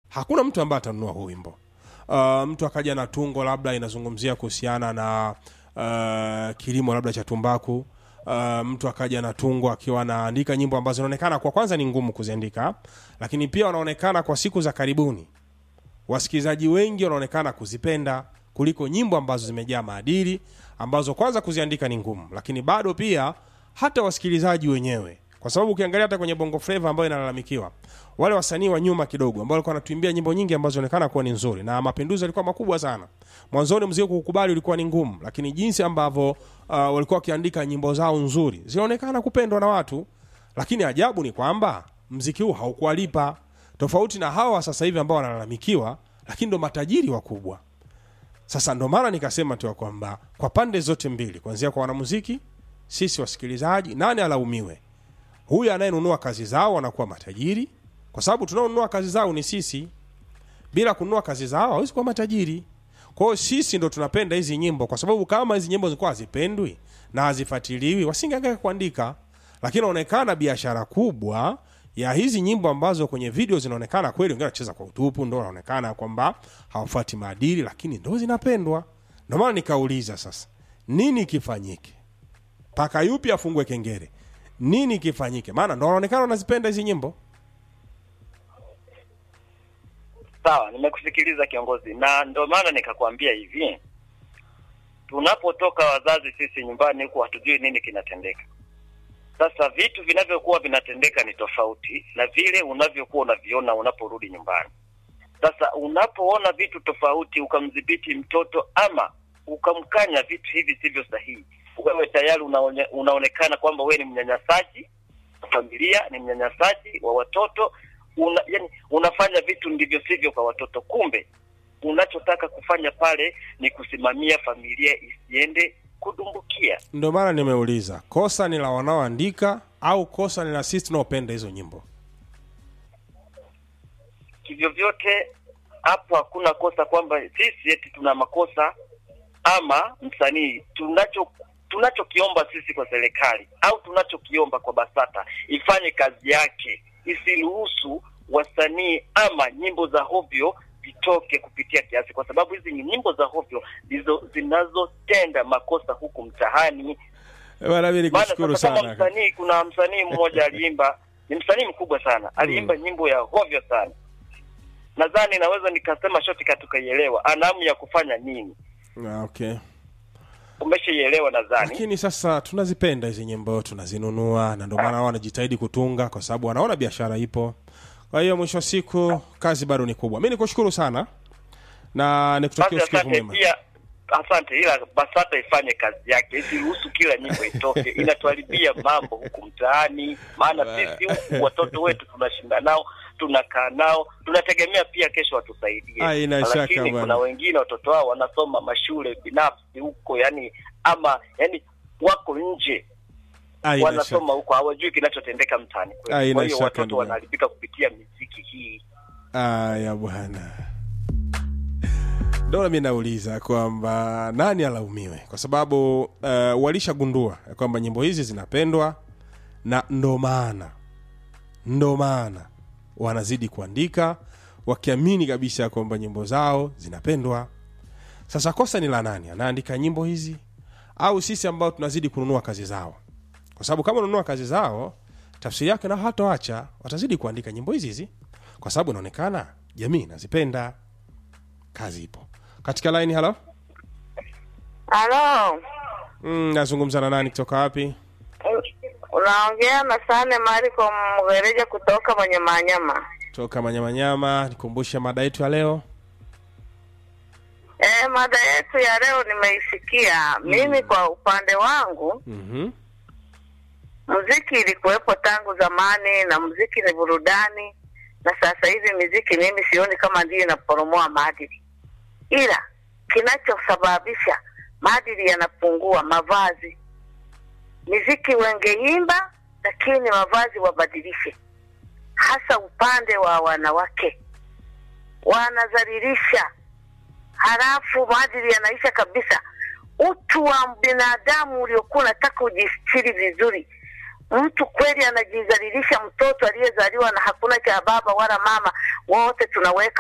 hakuna mtu ambaye atanunua huu wimbo uh, mtu akaja na tungo labda inazungumzia kuhusiana na uh, kilimo labda cha tumbaku uh, mtu akaja na tungo akiwa anaandika nyimbo ambazo zinaonekana kwa kwanza ni ngumu kuziandika lakini pia wanaonekana kwa siku za karibuni wasikilizaji wengi wanaonekana kuzipenda kuliko nyimbo ambazo zimejaa maadili ambazo kwanza kuziandika ni ngumu lakini bado pia hata wasikilizaji wenyewe kwa sababu ukiangalia hata kwenye bongo flava ambayo inalalamikiwa wale wasanii wa nyuma kidogo ambao walikuwa wanatuimbia nyimbo nyingi ambazo zinaonekana kuwa ni nzuri na mapinduzi yalikuwa makubwa sana mwanzoni mziki kukubali ulikuwa ni ngumu lakini jinsi ambavyo uh, walikuwa wakiandika nyimbo zao nzuri zinaonekana kupendwa na watu lakini ajabu ni kwamba mziki huu haukuwalipa tofauti na hawa sasa hivi ambao wanalalamikiwa lakini ndo matajiri wakubwa sasa ndo maana nikasema tu ya kwamba kwa pande zote mbili kuanzia kwa wanamuziki sisi wasikilizaji nani alaumiwe huyu anayenunua kazi zao wanakuwa matajiri kwa sababu tunaonunua kazi zao ni sisi bila kununua kazi zao hawezi kuwa matajiri kwa hiyo sisi ndo tunapenda hizi nyimbo kwa sababu kama hizi nyimbo zilikuwa hazipendwi na hazifuatiliwi wasingeangaika kuandika lakini inaonekana biashara kubwa ya hizi nyimbo ambazo kwenye video zinaonekana kweli wengine wanacheza kwa utupu ndo wanaonekana kwamba hawafuati maadili lakini ndo zinapendwa ndo maana nikauliza sasa nini kifanyike mpaka yupi afungue kengere nini kifanyike maana ndo wanaonekana wanazipenda hizi nyimbo Sawa, nimekusikiliza kiongozi, na ndio maana nikakwambia hivi, tunapotoka wazazi sisi nyumbani huku hatujui nini kinatendeka. Sasa vitu vinavyokuwa vinatendeka ni tofauti na vile unavyokuwa unaviona unaporudi nyumbani. Sasa unapoona vitu tofauti, ukamdhibiti mtoto ama ukamkanya vitu hivi sivyo sahihi, wewe tayari unaone, unaonekana kwamba wewe ni mnyanyasaji wa familia, ni mnyanyasaji wa watoto una, yani, unafanya vitu ndivyo sivyo kwa watoto. Kumbe unachotaka kufanya pale ni kusimamia familia isiende kudumbukia. ndo maana nimeuliza kosa ni la wanaoandika au kosa ni la sisi tunaopenda hizo nyimbo Kivyovyote hapo hakuna kosa kwamba sisi eti tuna makosa ama msanii. Tunacho tunachokiomba sisi kwa serikali au tunachokiomba kwa BASATA ifanye kazi yake, isiruhusu wasanii ama nyimbo za hovyo vitoke kupitia kiasi, kwa sababu hizi ni nyimbo za hovyo ndizo zinazotenda makosa huku mtaani. bana mi Maana nikushukuru sasa kama sana msanii, kuna msanii mmoja aliimba, ni msanii mkubwa sana, aliimba nyimbo ya hovyo sana. Nadhani naweza nikasema shortcut tukaielewa, ana hamu ya kufanya nini, Ah, okay umeshaielewa nadhani. lakini sasa tunazipenda hizi nyimbo tunazinunua na ndio maana wao wanajitahidi kutunga kwa sababu wanaona biashara ipo kwa hiyo mwisho wa siku kazi bado ni kubwa mi nikushukuru sana na nikutakia Basi usikivu asante mwema pia, asante, ila BASATA ifanye kazi yake, isiruhusu kila nyimbo itoke, inatuharibia mambo huku mtaani. Maana sisi huku watoto wetu tunashinda nao, tunakaa nao, tunategemea pia kesho watusaidie, Haina shaka lakini bwana. kuna wengine watoto wao wanasoma mashule binafsi huko, yani ama yani wako nje Haina wanasoma shaka. huko, hawajui kinachotendeka mtaani kwetu. Haina Kwa hiyo shaka, watoto ndugu yangu. wanaharibika kupitia miziki hii. aya bwana ndo mi nauliza kwamba nani alaumiwe kwa sababu uh, walishagundua ya kwamba nyimbo hizi zinapendwa na ndo maana ndo maana wanazidi kuandika wakiamini kabisa ya kwamba nyimbo zao zinapendwa sasa kosa ni la nani anaandika nyimbo hizi au sisi ambao tunazidi kununua kazi zao kwa sababu kama unanunua kazi zao tafsiri yake na hatoacha watazidi kuandika nyimbo hizi hizi kwa sababu inaonekana jamii inazipenda kazi ipo katika line halo Halo, mm, nazungumza na nani kutoka wapi unaongea na Sane Mariko Mgereja kutoka mwenye manyama. toka manyamanyama nikumbushe mada yetu ya leo E, mada yetu ya leo nimeisikia. Mimi kwa upande wangu mm-hmm. muziki ilikuwepo tangu zamani na muziki ni burudani, na sasa hivi muziki mimi sioni kama ndiyo inaporomoa maadili, ila kinachosababisha maadili yanapungua mavazi. Muziki wengeimba, lakini mavazi wabadilishe, hasa upande wa wanawake wanadhalilisha, halafu maadili yanaisha kabisa. Utu wa binadamu uliokuwa unataka ujistiri vizuri, mtu kweli anajidhalilisha. Mtoto aliyezaliwa na hakuna cha baba wala mama, wote tunaweka